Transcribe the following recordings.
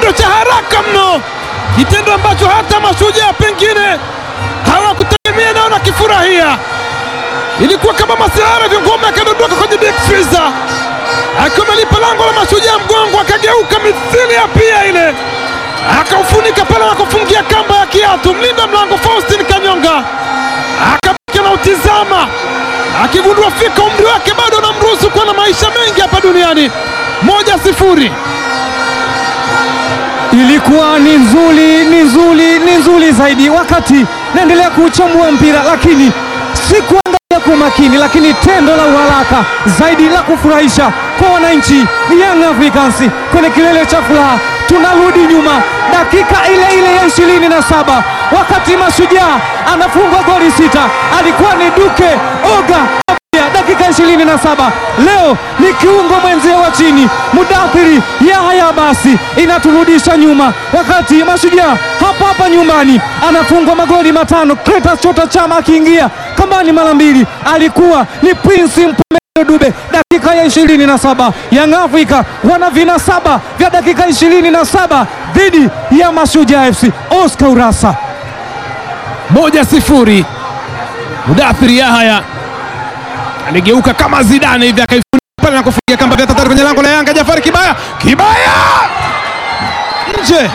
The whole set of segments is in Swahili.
kitendo cha haraka mno, kitendo ambacho hata mashujaa pengine hawakutegemea nao na kifurahia. Ilikuwa kama masihara vya ngoma akadondoka kwenye deep freezer, akiwa amelipa lango la mashujaa mgongo, akageuka mithili ya pia ile, akaufunika pale na kufungia kamba ya kiatu. Mlinda mlango Faustin Kanyonga akabaki anautizama, akigundua fika umri wake bado anamruhusu kuwa na maisha mengi hapa duniani. Moja sifuri. Ilikuwa ni nzuri, ni nzuri, ni nzuri zaidi wakati naendelea kuuchambua mpira, lakini sikuangalia kwa makini, lakini tendo la uharaka zaidi la kufurahisha kwa wananchi Young Africans kwenye kilele cha furaha. Tunarudi nyuma dakika ile ile ya ishirini na saba wakati Mashujaa anafungwa goli sita, alikuwa ni Duke Oga ya dakika 27 leo ni kiungo mwenzio wa chini Mudathiri Yahya, basi inaturudisha nyuma, wakati Mashujaa hapa hapa nyumbani anafungwa magoli matano. Clatous Chota Chama akiingia kambani mara mbili, alikuwa ni Prince Mpombe Dube dakika ya 27. Young Africa wana vina saba vya dakika 27 dhidi ya Mashujaa FC. Oscar Urasa moja sifuri. Mudathiri Yahya aligeuka kama Zidane hivi akaifunika pale na kufungia kamba ya tatari kwenye lango la Yanga. Jafari Kibaya, Kibaya nje,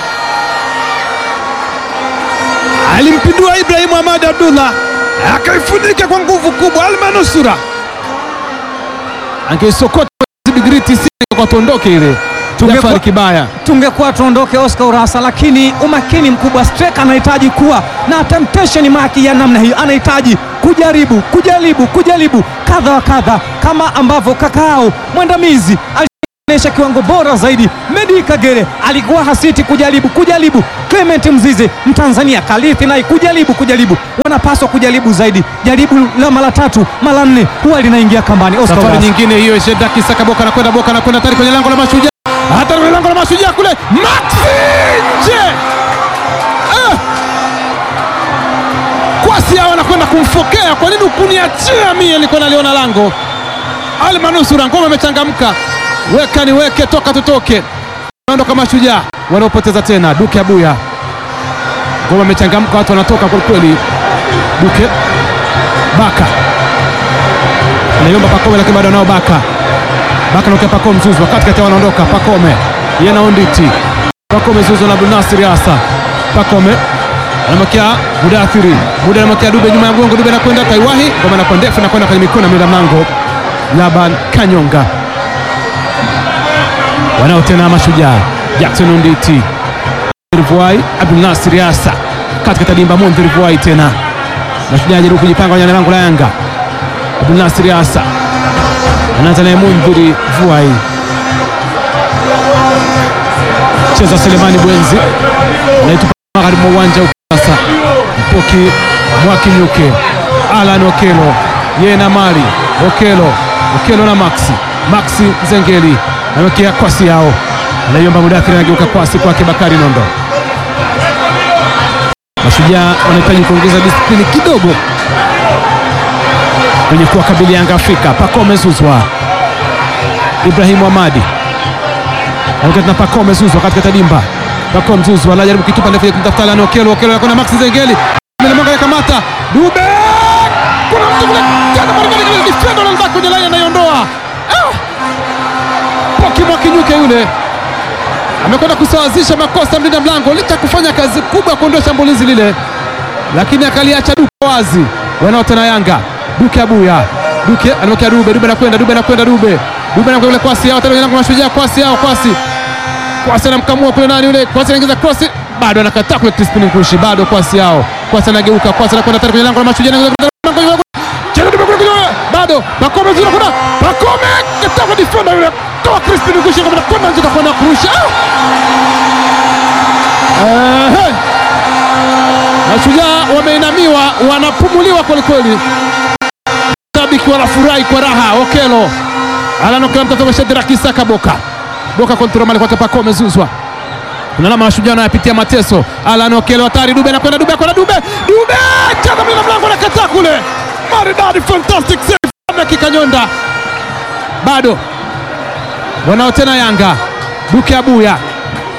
alimpindua Ibrahim Ahmad Abdullah akaifunika kwa nguvu kubwa. Almanusura angeisokota digrii tisini kwa tondoke ile. Jafari Kibaya tungekuwa tuondoke Oscar Urasa, lakini umakini mkubwa. Striker anahitaji kuwa na temptation maki ya namna hiyo, anahitaji kujaribu kujaribu kujaribu kadha wa kadha, kama ambavyo kakao mwandamizi alionyesha kiwango bora zaidi. Medi Kagere alikuwa hasiti kujaribu kujaribu. Clement Mzize Mtanzania Kalithi naye kujaribu kujaribu, wanapaswa kujaribu zaidi. Jaribu la mara tatu mara nne huwa linaingia kambani. Oscar safari Urasa. nyingine hiyo, Shedaki Saka Boka anakwenda Boka anakwenda tayari kwenye lango la Mashujaa, hata kwenye lango la Mashujaa kule, Maxi nje. Ah! Kwasi hao anakwenda kumfokea, kwa nini ukuniachia mie? Nilikuwa naliona lango. Ali Manusura, ngoma imechangamka, weka niweke, toka tutoke, naondoka Mashujaa, wanaopoteza tena. Duke Abuya, ngoma imechangamka, watu wanatoka kwelikweli. Duke Baka anaiomba Pakome lakini bado anao Baka. Baka naokea Pakome Zuzwa katikati, wanaondoka Pakome yeye na Onditi. Pakome Zuzwa na Abdulnasir Asa. Pakome anamwekea Mudathiri, Muda anamwekea Dube nyuma ya mgongo, Dube anakwenda Taiwahi, ngoma inakuwa ndefu, inakwenda kwenye mikono ya mlinda mlango Laban Kanyonga. Wanao tena Mashujaa, Jackson Onditi, Vuai, Abdulnasir Asa katikati ya dimba, Mondhir Vuai tena Mashujaa anajaribu kujipanga kwenye lango la Yanga. Abdulnasir Asa anaanza naye Mundhiri Vuai, cheza Selemani Bwenzi anaitupa magharibi mwa uwanja sasa. Mpoki Mwakinyuke, Alan Okelo yeye na Mali Okelo, Okelo na Maxi, Maxi Zengeli anawekea kwasi yao, anaiomba Mudathiri, anageuka kwasi kwake Bakari Nondo. Mashujaa wanahitaji kuongeza disiplini kidogo kwenye kuwakabili Yanga Afrika. Pakome Zuzwa, Ibrahimu Hamadi Anakati na Pakome Zuzwa katika dimba. Pakome Zuzwa anajaribu kitupa ndefu kumtafuta Alan Okelo. Okelo anakwenda Maxi Zengeli, Mlemanga yakamata Dube, kuna mtu kule tena Marekani kile defender anataka kwenye line anaiondoa. Ah! Poki Mwakinyuke yule amekwenda kusawazisha makosa mlinda mlango, licha kufanya kazi kubwa kuondoa shambulizi lile, lakini akaliacha Duke wazi. Wanao tena Yanga, Duke Abuya, Duke anamwekea Dube, Dube anakwenda, Dube anakwenda, Dube, Dube anakwenda kule kwasi yao tena kwenye lango la Mashujaa, kwasi yao, kwasi kwasi anamkamua kule nani yule, kwasi anaingiza cross, bado anakataa kule Crispin Nkushi, bado kwasi yao, kwasi anageuka, kwasi anakwenda tena kwenye lango la Mashujaa, anaingiza kule lango Cheza Dube kule kule, bado Pakome zuri kuna Pakome kataa kwa defender yule, toa Crispin Nkushi kwa kwenda nje kwa kurusha Ehe. Mashujaa wameinamiwa, wanapumuliwa kwelikweli, shabiki wanafurahi kwa raha. Okelo ananokela mtoto wa Shadrack Isaka Boka Boka kontrol mali kwake Pakome Zuzwa kuna alama Mashujaa anayapitia mateso. Alan Okelo hatari, Dube anakwenda, Dube anakwenda, Dube Dube cheza mlinda mlango anakataa kule, maridadi, fantastic save dakika nyonda, bado wanao tena Yanga. Duke Abuya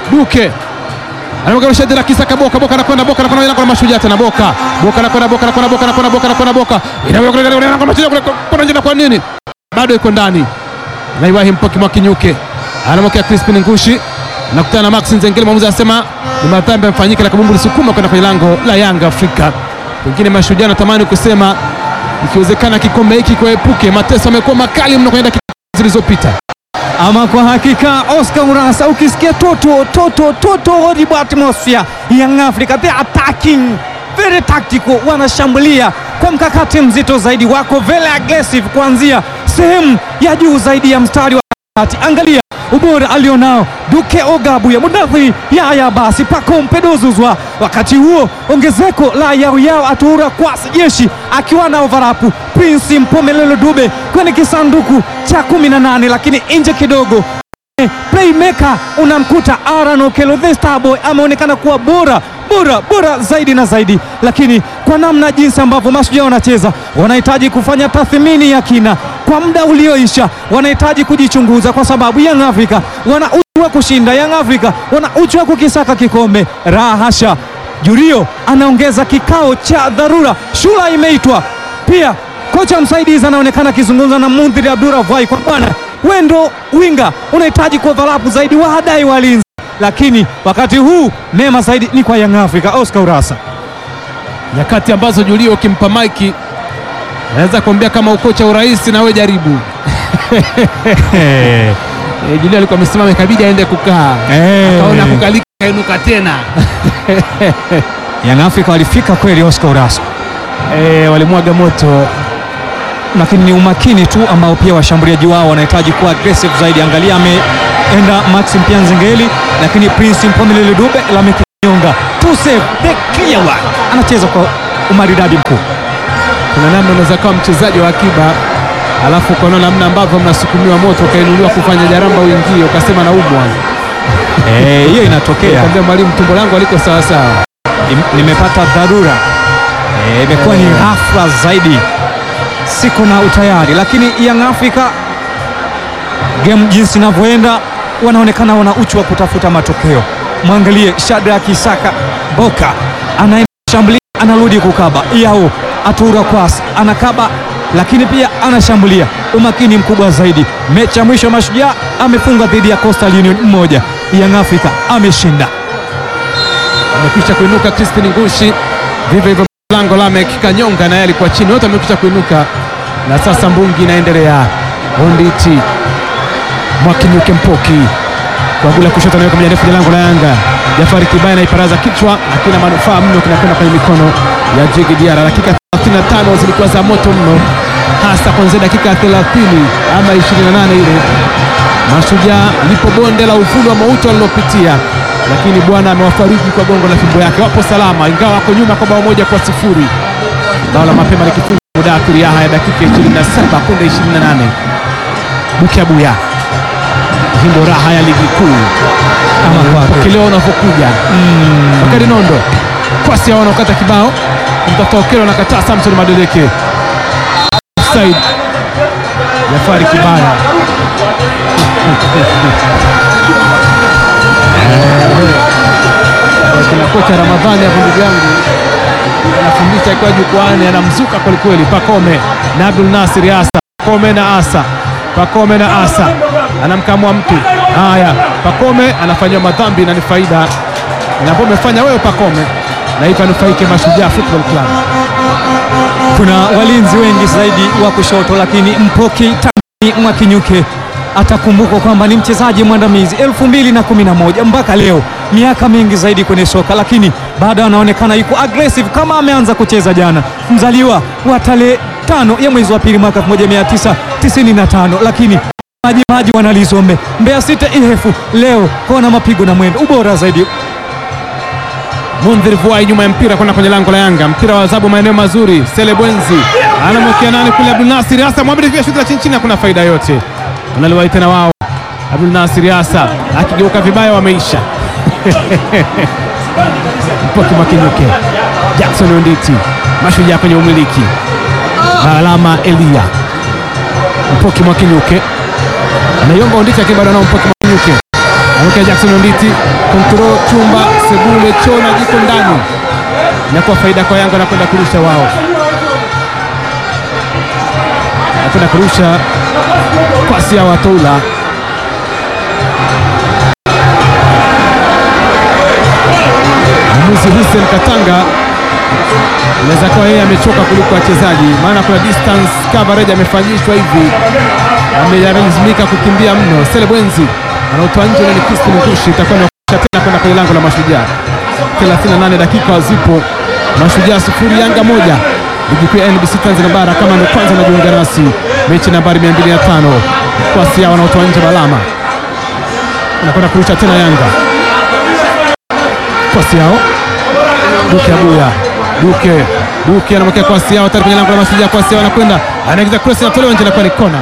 Duke anamwaga shadi la Kisaka Boka Boka anakwenda Boka anakwenda anakwenda Mashujaa tena Boka Boka anakwenda Boka anakwenda Boka anakwenda Boka anakwenda Boka inaweka kule anakwenda Mashujaa kule kwa njia kwa nini bado iko ndani na Ibrahim Mpoki Mwakinyuke anamwekea Crispin Ngushi nakutana na Max Nzengeli, mwamuzi anasema ni madhambi yamefanyika na kabumbu lisukuma kwenda kwenye lango la Yanga Afrika. Pengine Mashujaa natamani kusema ikiwezekana kikombe hiki kuepuke mateso, amekuwa makali mno kwenye dakika zilizopita. Ama kwa hakika Oscar Urasa, ukisikia toto toto toto horrible atmosphere, Young Africa they attacking very tactical, wanashambulia kwa mkakati mzito zaidi, wako very aggressive kuanzia sehemu ya juu zaidi ya mstari wa kati. Angalia ubora alionao Duke Ogabuya, Mudathi Yaya, basi Pako Mpedozuzwa. Wakati huo ongezeko la yauyao Atura Kwasi Jeshi akiwa na overapu Prince Mpomelelo Dube kwenye kisanduku cha 18 lakini nje kidogo playmaker unamkuta Aaron Okello the Starboy ameonekana kuwa bora bora bora zaidi na zaidi, lakini kwa namna jinsi ambavyo Mashujaa wanacheza wanahitaji kufanya tathmini ya kina kwa muda ulioisha, wanahitaji kujichunguza kwa sababu Young Africa wana uchu wa kushinda, Young Africa wana uchu wa kukisaka kikombe. Raha hasha! Jurio anaongeza kikao cha dharura, shula imeitwa pia. Kocha msaidizi anaonekana akizungumza na Mundhiri Abduravai kwa bwana wendo winga unahitaji kuovalapu zaidi wahadai walinzi, lakini wakati huu mema zaidi ni kwa Young Africa. Oscar Urasa, nyakati ambazo Julio ukimpa maiki anaweza kuambia kama ukocha urahisi na wewe jaribu. Eh, Julio alikuwa amesimama ikabidi aende kukaa, akaona kukalika, kainuka tena. Young Africa walifika kweli, Oscar Urasa, Eh, walimwaga moto lakini ni umakini tu ambao pia washambuliaji wao wanahitaji kuwa aggressive zaidi. Angalia, ameenda Maxim Pianzengeli, lakini Prince Mpomelele Dube lamekinyonga to save the clear one, anacheza kwa umaridadi mkuu. kuna namna unaweza kuwa mchezaji wa akiba alafu ukaona namna ambavyo mnasukumiwa moto ukainuliwa kufanya jaramba uingie ukasema na umwa Eh, hiyo inatokea. kaambia mwalimu tumbo langu aliko sawasawa Nim- nimepata dharura Eh, imekuwa ni ghafla zaidi, siko na utayari, lakini Young Africa game jinsi inavyoenda, wanaonekana wana uchu wa kutafuta matokeo. Mwangalie Shadrack Isaka Boka anaenda kushambulia, anarudi kukaba, yao Atura Kwasi anakaba, lakini pia anashambulia, umakini mkubwa zaidi. Mechi ya mwisho Mashujaa amefunga dhidi ya Coastal Union mmoja, Young Africa ameshinda. amekwisha kuinuka Crispin Ngushi, vivyo hivyo lango Lamek Kanyonga naye alikuwa chini, wote wamekwisha kuinuka, na sasa mbungi inaendelea. Onditi Mwakinyuke Mpoki kwa gula kushoto, anaweka moja ndefu ya lango la Yanga. Jafari Kibaya naiparaza kichwa, akina manufaa mno, kinakwenda kwenye mikono ya Jigi Diara. Dakika 35 zilikuwa za moto mno, hasa kuanzia dakika 30 ama 28 ile Mashujaa lipo bonde la uvuli wa mauti walilopitia, lakini Bwana amewafariji kwa gongo la fimbo yake. Wapo salama, ingawa wako nyuma kwa bao moja kwa sifuri. Bao la mapema likifunga Mudathiri Yahya ya dakika 27 kunde 28. Bukiabuya, hii ndo raha ya ligi kuu Kama kwako. Ukileo unavyokuja Bakari Nondo kwasi hao wanaokata kibao kumtafuta Okelo na kataa Samson Madeleke offside. Jafari Kibaya Eh, kina kocha Ramadhani hapo, ndugu yangu anafundisha akiwa jukwani, anamzuka kwelikweli. Pakome na Abdul Nasir Asa, Pakome na Asa, Pakome na Asa anamkamua mtu. Haya, Pakome anafanyiwa madhambi na ni faida inapo umefanya wewe Pakome, na hivyo anufaike Mashujaa Football Club. Kuna walinzi wengi zaidi wa kushoto, lakini Mpoki Tami Mwakinyuke atakumbukwa kwamba ni mchezaji mwandamizi 2011 mpaka leo, miaka mingi zaidi kwenye soka, lakini bado anaonekana yuko aggressive kama ameanza kucheza jana. Mzaliwa wa tarehe tano ya mwezi wa pili mwaka 1995, lakini maji maji wanalizombe Mbeya City ihefu leo kona mapigo na mwendo ubora zaidi Mundhir Vuai nyuma ya mpira kwenda kwenye lango la Yanga, mpira wa adhabu maeneo mazuri. Sele Bwenzi anamwekea nani kule, Abdul Nasir Hasa Mohamed via shuti la chini chini, hakuna faida yote, wanaliwahi tena wao. Abdul Nasir Hasa akigeuka vibaya, wameisha Mpoki Mwakinyuke, Jackson Onditi, Mashujaa kwenye umiliki na alama Elia. Mpoki Mwakinyuke anaiomba Onditi, lakini bado anao Mpoki Mwakinyuke Ameweka Jackson Onditi, kontrol chumba, sebule, chona, jiko ndani, inakuwa faida kwa Yanga, anakwenda kurusha wao, anakwenda kurusha kwasi ya Watoula. Mwamuzi Hussein Katanga inaweza kuwa yeye amechoka kuliko wachezaji, maana kuna distance coverage amefanyishwa hivi, amelazimika kukimbia mno. Selebwenzi anaotoa nje ni Kristin Ngushi, itakuwa ni wakisha tena kwenda kwenye lango la Mashujaa. 38 dakika zipo, Mashujaa sufuri Yanga moja. Ligi kuu ya NBC Tanzania bara, kama ndio kwanza unajiunga nasi, mechi nambari 205 kwasi yao wanaotoa nje Balama anakwenda kurusha tena Yanga kwasi yao Duke Abuya Duke Duke anamwekea kwasi yao tayari kwenye lango la Mashujaa. Kwasi yao anakwenda anaingiza cross, inatolewa nje, inakuwa ni kona.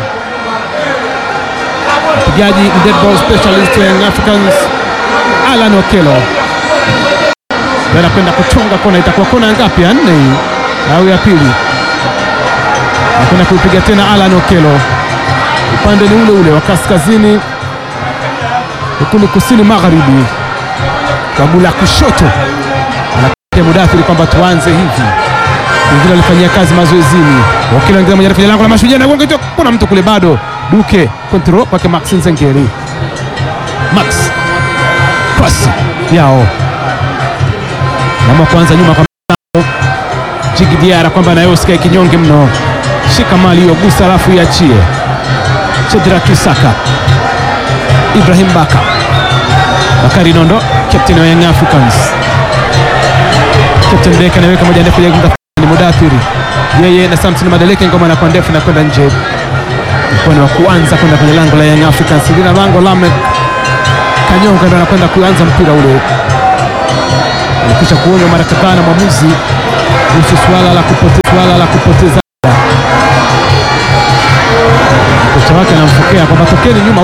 Mpigaji ni dead ball specialist wa Young Africans Alan Okelo Ndio anakwenda kuchonga kona, itakuwa kona ngapi? Ya nne hii au ya pili? Anakwenda kuipiga tena Alan Okelo, upande ni ule ule wa kaskazini ukuni kusini magharibi kabula kushoto Mudathiri kwamba tuanze hivi, wengine walifanyia kazi mazoezini. Wakili wengine moja kwenye lango la Mashujaa na gonga, kuna mtu kule bado. Duke control kwake Max Nzengeri, Max pasi yao nama kwanza nyuma kwa Jigi Diara kwamba nayo usikae kinyonge mno, shika mali hiyo, gusa alafu iachie. Chedra Kisaka, Ibrahim Baka, Bakari Nondo, captain wa Young Africans Captain Deka anaweka moja ndefu ya ni Mudathiri yeye na Samson Madeleke, ngoma inakuwa ndefu na kwenda nje. Ilikuwa ni wa kuanza kwenda kwenye lango la Young Africans, lina lango Lamek Kanyonga ndo anakwenda kuanza mpira ule. Alikwisha kuonywa mara kadhaa na mwamuzi kuhusu swala la kupoteza, swala la kupoteza. Kocha wake anamfokea kwamba tokeni nyuma